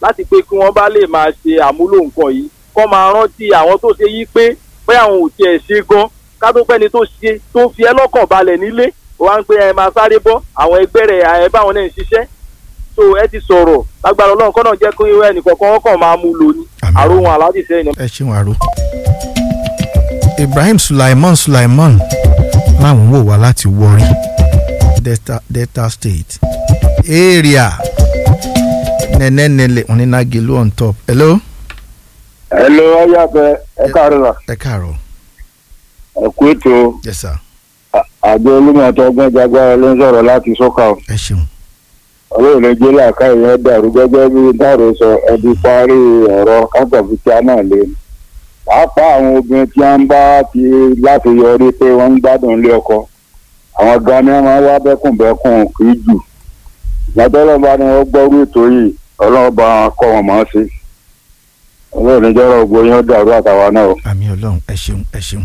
láti pé kí wọ́n bá lè máa ṣe àmúlò nǹkan yìí kọ́ máa rántí àwọn tó ṣe yí pé pé àwọn ò tiẹ̀ ṣe gan ká tó pẹ́ni tó ṣe tó fi ẹ́ lọ́kàn balẹ̀ nílé wọ́n á ń pé ẹ máa sáré bọ́ àwọn ẹgbẹ́ rẹ̀ ẹ báwọn náà ń ṣiṣẹ́ so ẹ ti sọ̀rọ̀ lágbára ọlọ́run kọ́nà jẹ́ kí ẹnìkọ̀ọ̀kan wọ́n kàn máa mú lò ní Àmín. àròhun aláàdì sẹ́yìn ẹ ṣeun àrò. Ibrahim Sulaiman Sulaiman láwọn wò wá láti Warri Delta, Delta State area nẹ́nẹ́nẹ́lẹ̀ onínágelu on top. hello. Hello, ayáfẹ́ ẹ káàárọ̀ ẹ káàárọ̀. ẹ kú ètò yes sir. àjọ olúmọ̀tò ọgbọ́n jagbára ló ń sọ̀rọ̀ láti sọ́kà o. ẹ ṣeun. ọlọ́run lè jẹ́ làákà ìyẹn dàrú gẹ́gẹ́ bí dàrú sọ ẹbí parí ọ̀rọ̀ kákọ̀fíkíá náà lé ní. pàápàá àwọn obìnrin tí wọ́n bá ti láti yọrí pé wọ́n ń gbádùn ilé ọkọ àwọn gan ni wọ́n máa ń wá bẹ́kùnbẹ́kùn kì í jù. ìgbàdọ́lọ́ bá ní wọ́n gbọ́rú ètò yìí ọlọ́run bá wọn kọ́ wọn mọ̀ ọ́n sí. ọlọ́run ní jọ́rọ̀ gbogbo yín ó dàrú àtàwa náà o. àmì ọlọ́run ẹ ṣeun ẹ ṣeun.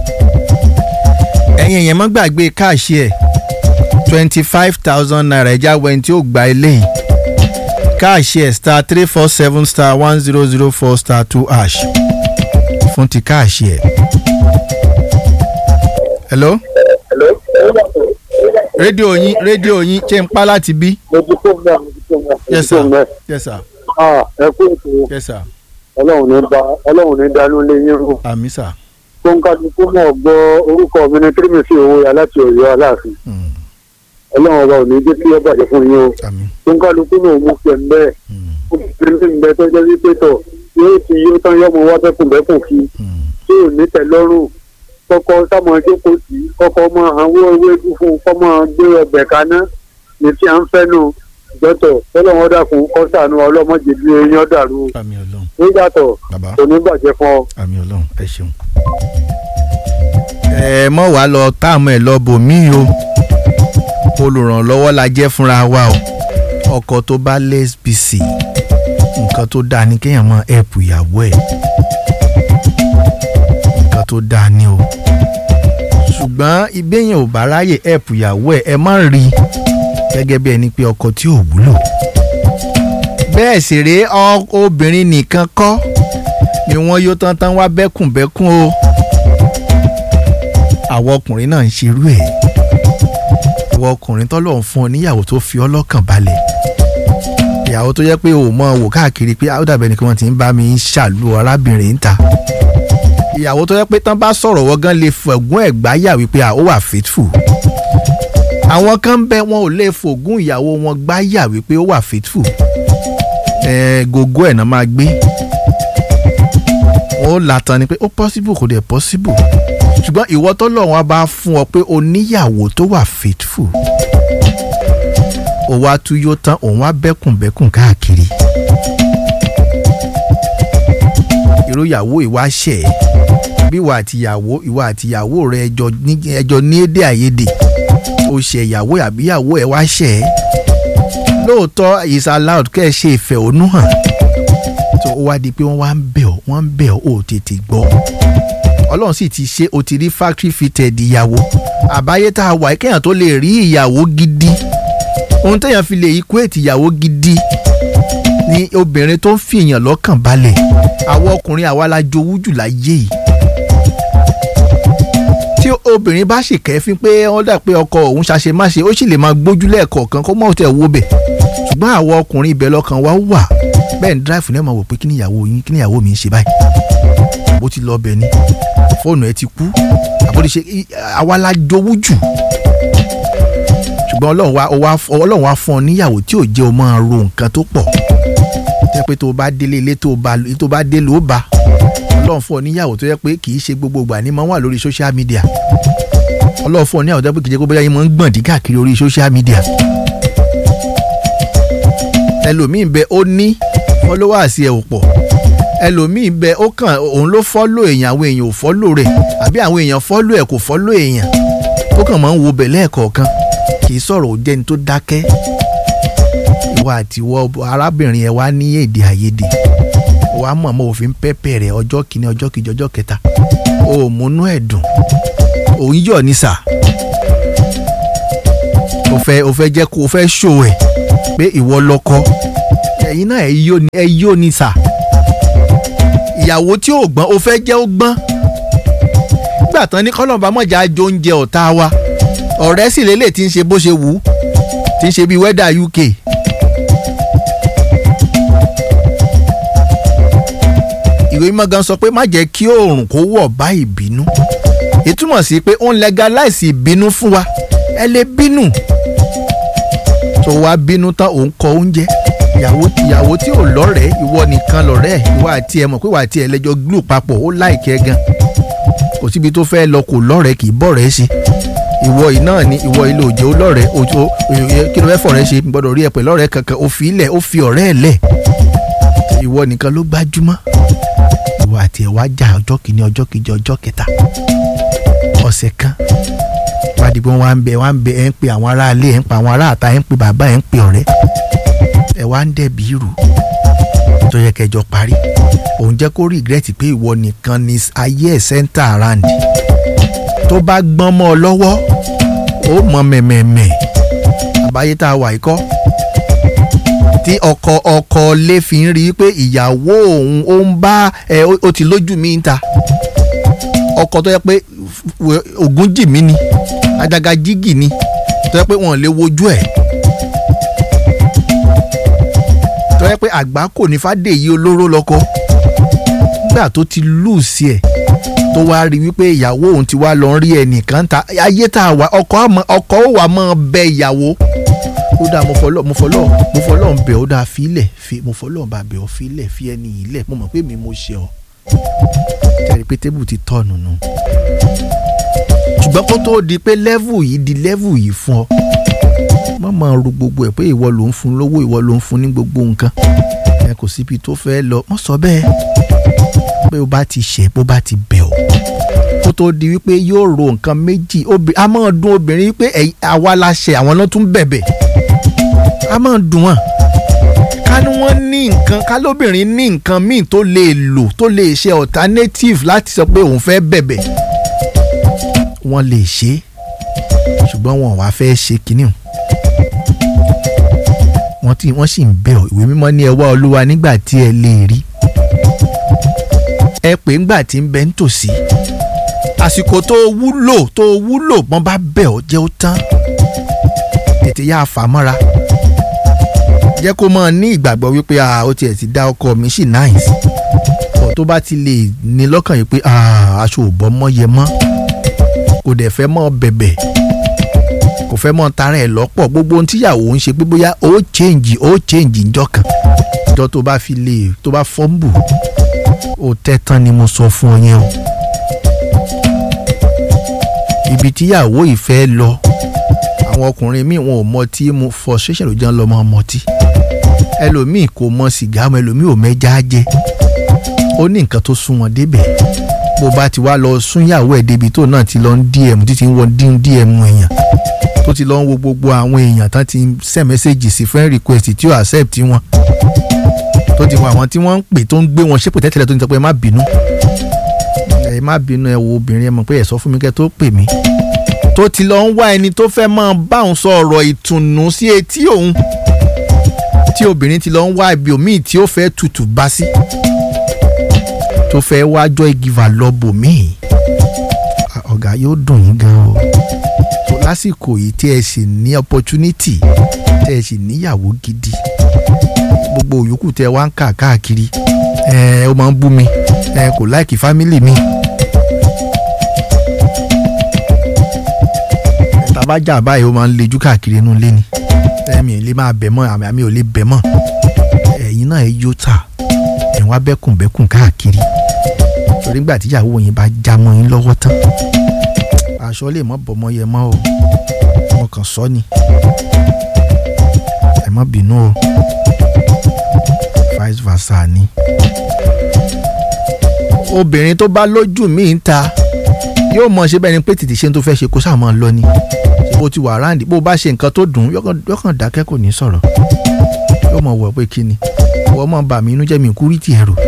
ẹ̀yin èèyàn mọ́ gbàgbé káàṣì ẹ̀ twenty five thousand naira ẹja wẹ́n tí ó gba eléyìí káàṣì ẹ̀ star three four seven star one zero zero four star two hash fún ti káàṣì ẹ̀. hello rédíò yín rédíò yín ṣé ń pa láti bí. mo ti kó mẹ́ mo ti kó mẹ́. yes sir yes sir ẹ kú ètò yes sir ọlọ́run ní ba ọlọ́run ní dánú lé yín rú. àmì sir. tó ń kájú kó mọ̀ gbọ́ orúkọ mi ní tírímìsì owó ya láti ọ̀yọ́ aláàfin. Mm, ọlọ́run ọba ò ní jẹ́ kí ẹ bàjẹ́ fún yín o. àmì. tó ń kájú kó mọ̀ mú fẹ́ mbẹ́. Mm, ó fi ní mbẹ́ tó jẹ́ wípé tọ̀ yóò ti yóò tán yọmọ wá bẹ́kùnbẹ́kùn kí mm, tí ò ní tẹ́ lọ́rùn kọ́kọ́ sámọ jókòó sí kọ́kọ́ mọ àwọn ewédú fún kọ́ mọ gbé ọbẹ̀ kaná ní tí à ń fẹ́ nù jọ́tọ̀ tọ́lọ́wọ́n dàkún kọ́sàánú ọlọ́mọdé bí eyín ọ̀dàrú àmì ọlọ́run nígbàtọ̀ bàbá. kò ní bàjẹ́ fún ọ. àmì ọlọ́run ẹ ṣeun. ẹ mọ̀ wá lọ táàmù ẹ̀ lọ bò mí o olùrànlọ́wọ́ la jẹ́ fúnra wa o ọkọ tó bá lẹ́sbìsì nǹkan tó dáa ni kéèyàn máa ẹ̀pù ìyàwó ẹ̀ nǹkan tó dáa ni o ṣùgbọ́n ibéèyàn ò bá ráyè ẹ̀pù ìyàwó ẹ̀ ẹ má rí i gẹ́gẹ́ bí ẹni pé ọkọ tí ò wúlò bẹ́ẹ̀ sì rèé ọ- obìnrin nìkan kọ́ ni wọ́n yóò tán tán wá bẹ́kùnbẹ́kùn o àwọn ọkùnrin náà ń ṣerú ẹ̀ àwọn ọkùnrin tọ́lọ̀ ń fún ọ níyàwó tó fi ọ́ lọ́kàn balẹ̀ ìyàwó tó jẹ́ pé o mọ̀ wò káàkiri pé ó dàbẹ̀ ni kí wọ́n ti ń bá mi ṣàlù arábìnrin ń ta ìyàwó tó jẹ́ pé tán bá sọ̀rọ̀ wọ́n gan lè fẹ̀gún ẹ̀ gbáyà wípé à, ó wà faithful àwọn kan ń bẹ wọn ò lè fògún ìyàwó wọn gbáyà wípé ó wà faithful ẹ gogo ẹ̀ náà máa gbé wọn ó latan ni pé ó possible kò dẹ̀ possible ṣùgbọ́n ìwọ tó lọ́wọ́n bá fún ọ pé o níyàwó tó wà faithful ó wá tú yó tán òun wá bẹ́kùnbẹ́kùn káàkiri irú ìyàwó ìwà ṣẹ̀ ẹ́ bí ìwà àtìyàwó ìwà àtìyàwó rẹ ẹjọ́ ní ẹjọ́ ní èdè àìyedè ó ṣe ìyàwó àbí ìyàwó ẹ wá ṣẹ̀ ẹ́ lóòótọ́ is allowed kẹ́ ẹ ṣe ìfẹ̀hónú hàn tó ó wá di pé wọ́n wá ń bẹ̀ ọ́ wọ́n ń bẹ̀ ọ́ ò tètè gbọ́ ọlọ́run sì ti ṣe o ti rí factory fitted ìyàwó àbáyé tá a wà kéèyàn tó lè rí ìyàwó gidi ohun téèyàn fi lè equate ìyàwó gidi ni obìnrin tó ń fi èèyàn lọ́kàn balẹ̀ àwọn ọkùnrin àwa la jowú jù láyé yìí tí obìnrin bá sì kẹ́fín pé wọ́n dà pé ọkọ òun ṣàṣe má ṣe ó sì lè máa gbójú lẹ́ẹ̀kọ̀ọ̀kan kó mọ̀ tẹ̀ wo bẹ̀ ṣùgbọ́n àwọn ọkùnrin ibẹ̀ lọ́kàn wa wà bẹ́ẹ̀ ni dráìfù náà máa wò pé kí ni ìyàwó yín kí ni ìyàwó mi ń ṣe báyìí bó ti lọ bẹ̀ ni fóònù ẹ ti kú àbórí ṣe àwa la jowú jù ṣùgbọ́n ọlọ́run wa ó wá ọlọ́run wa fún ọ níyàwó tí ò jẹ́ o máa ro nǹkan tó pọ̀ tẹ́ pé tó o bá délé ilé tó o bá tó o bá dé ló bá ọlọ́run fún ọ níyàwó tó yẹ pé kì í ṣe gbogbo ìgbà ni máa wà lórí social media ọlọ́run fún ọ níyàwó tó yẹ pé kì í ṣe gbogbo yẹn máa ń gbọ̀n dí káàkiri orí social media ẹlòmíì bẹ ó ní followers ẹ ò pọ̀ ẹlòmíì bẹ ó kàn òun ló follow èèyàn àwọn èèyàn ò follow rẹ̀ àbí àwọn èèyàn follow ẹ̀ kò follow èèyàn ó kàn máa ń wo bẹ̀ lẹ́ẹ̀kọ̀ọ̀kan kì í sọ̀rọ̀ ó jẹ́ni tó dákẹ́ ìwọ àti ìwọ arábìnrin ẹ wá ní èdè àìyedè wàá mọ̀ mọ́ òfin pẹ́pẹ́ rẹ̀ ọjọ́ kìíní ọjọ́ kejì ọjọ́ kẹta o ò múnú ẹ̀ dùn òun yọ̀ ní sà o fẹ́ o fẹ́ jẹ́ kó o fẹ́ ṣò ẹ̀ pé ìwọ lọ́kọ ẹ̀yin náà ẹ yó ni ẹ yó ni sà ìyàwó tí ò gbọ́n o fẹ́ jẹ́ ó gbọ́n nígbà tán ní kọ́lọ́mbà mọ̀já jó oúnjẹ ọ̀tá wa ọ̀rẹ́ sì lélẹ̀ tí ń ṣe bó ṣe wù ú tí ń ṣe bíi wẹ́dà UK. ìwé mímọ́ gan sọ pé má jẹ́ kí oòrùn kó wọ̀ bá ìbínú ìtumọ̀ sí pé ó ń legalize ìbínú fún wa ẹ lè bínú tó wá bínú tán òun kọ oúnjẹ ìyàwó ìyàwó tí ò lọ́rẹ̀ẹ́ ìwọ nìkan lọ́rẹ́ ìwọ àti ẹ mọ̀ pé ìwọ àti ẹ lẹ́jọ́ glue papọ̀ ó láìkẹ́ gan kò síbi tó fẹ́ lọ kò lọ́rẹ̀ẹ́ kì í bọ̀rẹ́ ṣe ìwọ yìí náà ni ìwọ ilé òjò lọ́rẹ̀ẹ́ òjò kí ló fẹ́ fọ̀rẹ́ ṣe gbọ́dọ̀ rí ẹ pẹ̀lú ọ̀rẹ́ kankan ó fi ilẹ̀ ó fi ọ̀rẹ́ ẹ̀ lẹ̀ ìwọ nìkan ló gbájúmọ́ ìwọ àti ẹ̀ wá jà ọjọ́ kìíní ọjọ́ kejì ọjọ́ kẹta ọ̀sẹ̀ kan wádìí wọn wá ń bẹ wá ń bẹ ẹ ń pe àwọn aráalé ẹ ń pa àwọn aráàta ẹ ń pe bàbá ẹ ń pe ọ̀rẹ́ ẹ wá ń dẹ̀bi irú tó yẹ kẹjọ parí òun jẹ́ kó regret pé ìwọ nìkan ni ayé ẹ̀ center around tó bá gbọ́n mọ́ ọ lọ́wọ́ ó mọ mẹ̀mẹ̀mẹ̀ àbáyé tá a wà yìí kọ́ tí ọkọ ọkọ lè fi ń rí i pé ìyàwó òun ó ń bá ẹ ó ti lójú mi ń ta ọkọ tó yẹ pé ògùn jì mí ni àjàgà jígì ni tó yẹ pé wọn lè wojú ẹ̀ tó yẹ pé àgbá kò ní fàdéyí olóró lọ́kọ nígbà tó ti lù sí ẹ̀ tó wá rí wípé ìyàwó òun ti wá lọ rí ẹnìkan ta ayé tá a wà ọkọ ọkọ ó wà máa bẹ ìyàwó ó dáa mo fọlọ́ mo fọlọ́ mo fọlọ́ ń bẹ̀ ó dáa fílẹ̀ fi mo fọlọ́ ń bá bẹ̀ ọ́ fílẹ̀ fi ẹni yìí lẹ̀ mo mọ̀ pé mi mo ṣe ọ́ jẹ́rìí pé tébù ti tọ̀nù nù ṣùgbọ́n kó tó di pé lẹ́vù yìí di lẹ́vù yìí fún ọ má máa ro gbogbo ẹ̀ pé ìwọ ló ń fún lówó ìwọ ló ń fún ní gbogbo nǹkan ẹ kò síbi tó fẹ́ lọ wọ́n sọ bẹ́ẹ̀ pé o bá ti ṣẹ̀ bó bá ti bẹ̀ ọ́ kó tó di wípé yóò ro nǹkan méjì a máa dùn obìnrin wípé àwa la ṣẹ̀ àwọn náà tún bẹ̀bẹ̀ a máa dùn wọ́n ká ní wọ́n ní nǹkan ká lóbìnrin ní nǹkan míì tó lè lò tó lè ṣe alternative láti sọ pé òun fẹ́ bẹ̀bẹ̀ wọ́n lè ṣe ṣùgbọ́n wọn ò wá fẹ́ ṣe kínní o wọ́n tí wọ́n sì ń bẹ̀ ọ́ ìwé mímọ́ ní ẹ wá olúwa nígbà tí ẹ lè rí ẹ pè ńgbà tí ń bẹ ń tòsí àsìkò tó wúlò tó wúlò wọ́n bá bẹ̀ ọ́ jẹ́ ó tán tètè yá fà mọ́ra jẹ́ kó máa ní ìgbàgbọ́ wípé ó tiẹ̀ ti dá ọkọ mi sí nice ọ̀ tó bá ti lè ní lọ́kàn yìí pé aṣọ ò bọ́ mọ́ yẹ mọ́ kò dẹ̀ fẹ́ mọ́ bẹ̀bẹ̀ kò fẹ́ mọ́ tara ẹ̀ lọ́pọ̀ gbogbo ohun tíyàwó ń ṣe pé bóyá ó change ó change ńjọ́ kan ìjọ tó bá fi lè tó bá fọ́nbù ó tẹ́ tán ni mo sọ fún ọ yẹn o ibi tíyàwó ìfẹ́ lọ àwọn ọkùnrin míì wọn ò mọ tí mo frustration ló jẹun lọ mọ ọmọtí ẹlòmíì kò mọ sìgá mọ ẹlòmíì ò mẹja jẹ ó ní nǹkan tó sún wọn débẹ̀ bó bá ti wá lọ súnyàwó ẹ̀ débi tó náà ti lọ ń dm títí ń wọ dm èèyàn tó ti lọ ń wo gbogbo àwọn èèyàn tán ti send message sí friend request tí ó accept wọn tó ti wọ àwọn tí wọ́n ń pè tó ń gbé wọn ṣépè tẹ́tẹ́lẹ̀ tó ń sọ pé ẹ má bínú ẹ má bínú ẹ wo obìnrin ẹ mọ̀ pé ẹ sọ fún mi kẹ́ tó pè mí tó ti lọ ń wá ẹni tó fẹ́ máa bá òun sọ ọ̀rọ̀ ìtùnú sí etí òun tí obìnrin ti lọ ń wá ibi òmíì tí ó fẹ́ tutù bá sí tó fẹ́ wá joy giver lọ bò míì ọ̀gá yóò dùn yín gan o tó lásìkò yìí tí ẹ sì ní opportunity tí ẹ sì níyàwó gidi gbogbo òyòkù tẹ wá ń kà káàkiri ẹ ó máa ń bú mi ẹ kò láìkì fámìlì mi. tabajà báyìí ó máa ń lejú káàkiri inú ilé ni ẹ̀mí ò lè máa bẹ̀ mọ́ àmì àmì ò lè bẹ̀ mọ́ ẹ̀yin náà ẹ yóò tà ẹ̀ wá bẹ́kùnbẹ́kùn káàkiri torí nígbà tíyàwó yín bá já mọ́ yín lọ́wọ́ tán aṣọ lè mọ́ bọ̀mọ́ yẹ mọ́ o mo kàn sọ ni ẹ má bínú o vice versa ni obìnrin tó bá lójú míì ń ta yóò mọ̀ ṣe bẹ́ẹ̀ ni pé tètè ṣe tó fẹ́ ṣe kó sáà máa lọ ni bó ti wà ráǹdì bó bá ṣe nǹkan tó dùn yọkàn dákẹ́ kò ní sọ̀rọ̀ yóò mọ̀ wọ̀ pé kí ni wọ́n mọ̀ bà mí inú jẹ́ mi kúrì tì ẹ̀rù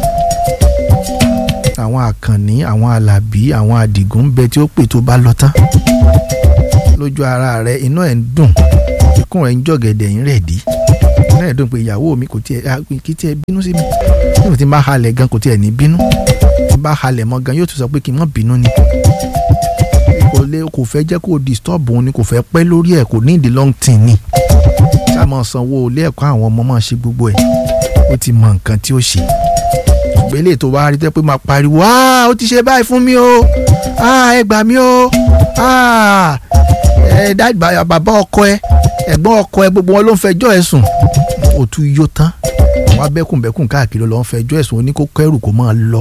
àwọn àkànní àwọn alábí àwọn àdìgún ń bẹ tí ó pè tó bá lọ tán lójú ara rẹ inú ẹ̀ ń dùn ikùn rẹ̀ ń jọ̀gẹ̀dẹ̀ ń rẹ̀ dí náà dùn pé ìyàwó mi kò tiẹ̀ ah, kì í tiẹ̀ bínú sí mi nígbà tí n bá halẹ̀ gan kò tiẹ̀ ní bínú tí n bá halẹ̀ mọ́ gan yóò tún sọ pé kí n má bínú ni kò lè kò fẹ́ jẹ́ kó disturb òun ni kò fẹ́ pẹ́ lórí ẹ̀ kò ní ìdí long thing ni ṣá máa sanwó ilé ẹ̀kọ́ àwọn ọmọ máa ṣe gbogbo ẹ̀ ó ti mọ nǹkan tí ó ṣe ṣùgbọ́n eléyìí tó wá rí tẹ́ pé máa pariwo ah ó ti ṣe báyìí fún mi o ah ẹ gbà mí o ah ẹ dá bàbá ọkọ ẹ ẹ̀gbọ́n ọkọ ẹ gbogbo wọn ló ń fẹjọ́ ẹ sùn ó tún yó tán wọn abẹ́kùnbẹ́kùn káàkiri ló ń fẹjọ́ ẹ sùn oníkókó ẹrù kó máa lọ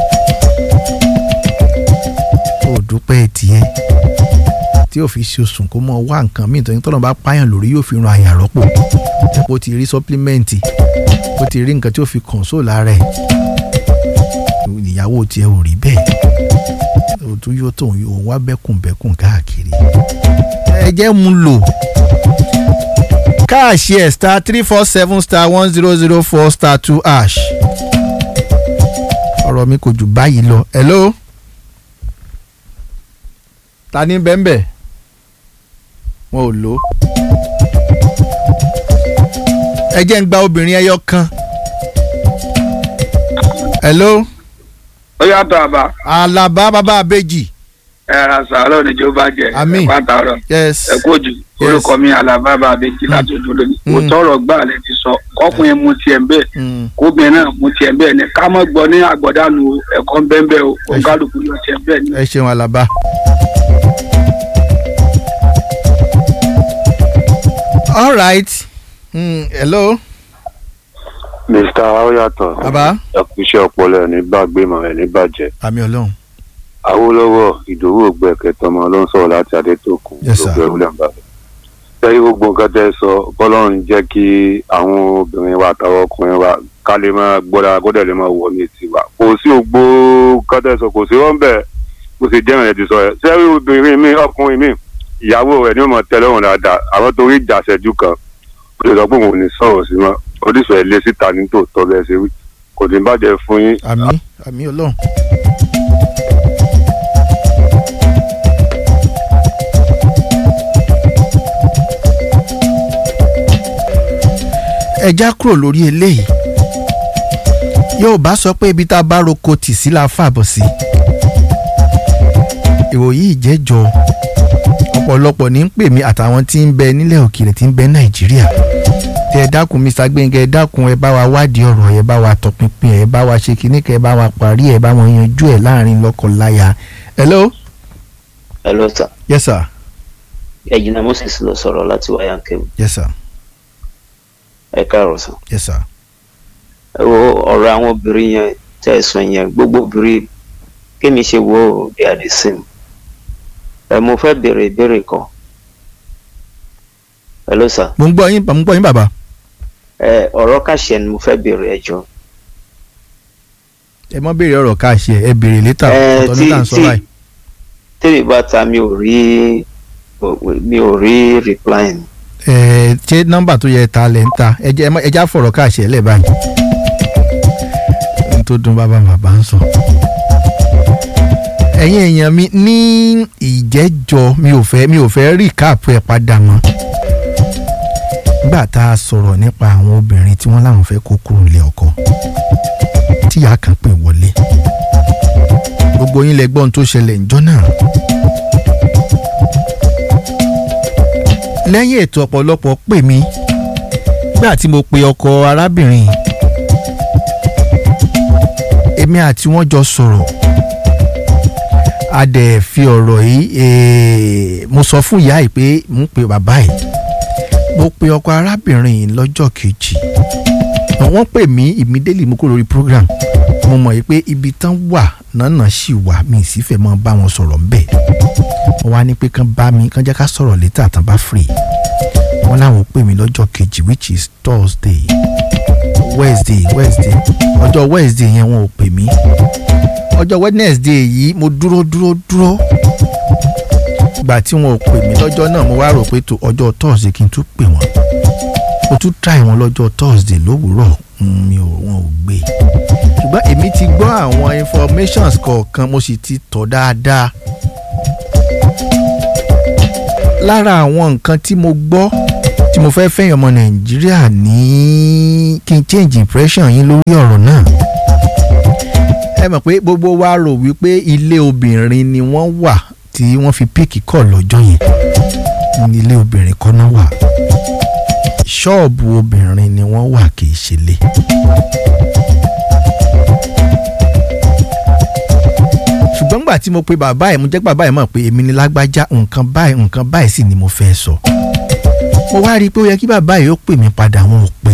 ó dúpẹ́ tiẹ̀ tí ò fi ṣe oṣù kó mọ wá nǹkan míì tó ní tọ́lọ́ bá pààyàn lórí yóò fi ran àyàn rọ́pò ó ti rí supplement ó ti rí nǹkan tí ó fi console ara ẹ̀ ìyàwó tiẹ̀ ò rí bẹ́ẹ̀ ó tún yóò tó òun wá bẹ́kùnbẹ́kùn káàkiri ẹ jẹ́ mu lò káàṣì ẹ̀ star three four seven star one zero zero four star two ash ọ̀rọ̀ mi kò jù báyìí lọ hello ta ní bẹ́ńbẹ́ wọn ò lò ó ẹ jẹ́ ń gba obìnrin ẹyọ kan hello ó yàtọ̀ àbá alaba bàbá abéjì ẹ̀rọ sàárọ̀ níjó bá jẹ Àmín. ẹ̀pá tààrọ̀ yes ẹ kú òjò orúkọ mi àlàbá bá abẹ́jì láti ojú lónìí kò tọrọ gbà lẹ ti sọ kọkùnrin mu tiẹ̀ ń bẹ́ẹ̀ Mm. kóbìnrin náà mu tiẹ̀ ń bẹ́ẹ̀ ni ká mọ́ gbọ́ ní àgbọ̀dánù ẹ̀kọ́ ń bẹ́ẹ̀ bẹ́ẹ̀ o kò Ẹ ṣé. kálukú yóò tiẹ̀ ń bẹ́ẹ̀ ni. ẹ ṣeun alaba. all right mm, hello mr aoyato baba ẹkúṣẹ́ ọpọlọ ẹ̀ ní gbàgbé mọ̀ ẹ̀ ní bàjẹ́ àmì ọlọ́run awólọ́wọ̀ ìdòwú ògbẹ́kẹ̀tọ́ ọmọ ló ń sọ̀rọ̀ láti adétòkun Yes, sir. ògbẹ́ wúlẹ̀ ń bàbá sẹ́yìn gbogbo nǹkan tẹ́ ẹ sọ bọ́lọ́run jẹ́ kí àwọn obìnrin wa àtàwọn ọkùnrin wa ká lè máa gbọ́dọ̀ gbọ́dọ̀ lè máa wọ ní tiwa kò sí ògbó nǹkan tẹ́ ẹ sọ kò sí wọ́n bẹ́ẹ̀ kò sì jẹ́ ìrìn ti sọ ẹ̀ sẹ́yìn obìnrin mi ọkùnrin mi ìyàwó rẹ̀ ni ó mọ̀ tẹ́ lọ́rùn dáadáa àwọn torí ìjà ṣẹ́jú kan ó lè sọ pé òun ò ní sọ̀rọ̀ sí wọn oríṣi ẹ̀ lé síta ní tòótọ́ bẹ́ẹ̀ ṣe wí kò ní bàjẹ́ fún yín àmì àmì ọlọ́run. ẹ já kúrò lórí eléyìí yóò bá sọ pé ibi tá a bá roko tì sí la fàbọ̀ sí ìròyìn ìjẹ́jọ ọ̀pọ̀lọpọ̀ ní ń pè mí àtàwọn tí ń bẹ nílẹ̀ òkèèrè tí ń bẹ nàìjíríà tẹ ẹ dákun mr gbẹngẹ ẹ dákun ẹ bá wa wádìí ọ̀rọ̀ ẹ bá wa tọpinpin ẹ bá wa ṣe kíní kẹ ẹ bá wa parí ẹ bá wọn yanjú ẹ láàrin lọ́kọláya. hello. hello sir yes sir. ẹ̀jìnà moses ló sọ̀rọ̀ láti wáyà kẹ́mi yes sir. ẹ káàárọ̀ sir. yes sir. ẹ wo ọ̀rọ̀ àwọn obìnrin yẹn tẹ́ ẹ sọ yẹn gbogbo obìnrin kémi ṣe wo ó, they are the same ẹ mo fẹ́ béèrè ìbéèrè kan hello sir mo ń gbọ́ yín mo ń gbọ́ yín bàbá. ẹ ọ̀rọ̀ kàṣẹ ni mo fẹ́ béèrè ẹ jọ ẹ mọ béèrè ọ̀rọ̀ káàṣì ẹ ẹ béèrè létà ẹ ọ̀tọ̀ tí níta ń sọ tí báyìí. tèmi bá ta mi ò rí mi ò rí reply mi. ẹ ṣé nọ́mbà tó yẹ ta lẹ ń ta ẹ jẹ́ ẹ má- ẹ já fọ̀rọ̀ káàṣì ẹ lẹ báyìí. n tó dún bàbá bàbá ń sọ. ẹ̀yin èèyàn mi ní ìjẹ́jọ́ mi ò fẹ́ mi ò fẹ́ rí káàpù ẹ̀ padà mọ́. nígbà tá a sọ̀rọ̀ nípa àwọn obìnrin tí wọ́n láwọn fẹ́ kó kúrò nílé ọkọ tíyà kan pè wọlé gbogbo yín lẹ gbọ́ ohun tó ṣẹlẹ̀ ńjọ́ náà. lẹ́yìn ètò ọ̀pọ̀lọpọ̀ pè mí nígbà tí mo pe ọkọ arábìnrin yìí, èmi àti wọ́n jọ sọ̀rọ̀ a dẹ̀ fi ọ̀rọ̀ yìí eh, mo sọ fún ìyá yìí pé mo ń pe bàbá yìí mo pe ọkọ arábìnrin yìí lọ́jọ́ kejì wọ́n pè mí immediately mo kó lórí program mo mọ̀ yìí pé ibi tán wà nánà sì wà mi ì sì fẹ́ mọ́ bá wọn sọ̀rọ̀ ńbẹ̀ wọ́n wá ní pé kán bá mi kán jẹ́ ká sọ̀rọ̀ létà tán bá free wọ́n láwọn pè mí lọ́jọ́ kejì which is Thursday Wednesday Wednesday ọjọ́ Wednesday yẹn wọn ò pè mí ọjọ́ Wednesday yìí mo dúró dúró dúró ìgbà tí wọn ò pè mí lọ́jọ́ náà mo wá rò pé tó ọjọ́ Thursday kí n tún pè wọ́n mo tún try wọn lọ́jọ́ Thursday lówùúrọ̀ mm, mi ò wọn ò gbé ṣùgbọ́n èmi ti gbọ́ àwọn informations kọ̀ọ̀kan mo sì ti tọ̀ dáadáa lára àwọn nǹkan tí mo gbọ́ tí mo fẹ́ fẹ́yìn ọmọ nàìjíríà ní kí n change impression yín lórí ọ̀rọ̀ náà ẹ mọ̀ pé gbogbo wa rò wípé ilé obìnrin ni wọ́n wà tí wọ́n fi píìkì kọ̀ lọ́jọ́ yẹn ní ilé obìnrin kan náà wà ṣọ́ọ̀bù obìnrin ni wọ́n wà kì í ṣe lé. ṣùgbọ́n gbà tí mo pe bàbá ẹ̀ mo jẹ́ bàbá ẹ̀ mọ̀ pé èmi ni lágbájá nǹkan báyìí nǹkan báyìí sì ni mo fẹ́ sọ. mo wá rí i pé ó yẹ kí bàbá yìí ó pè mí padà wọn ò pè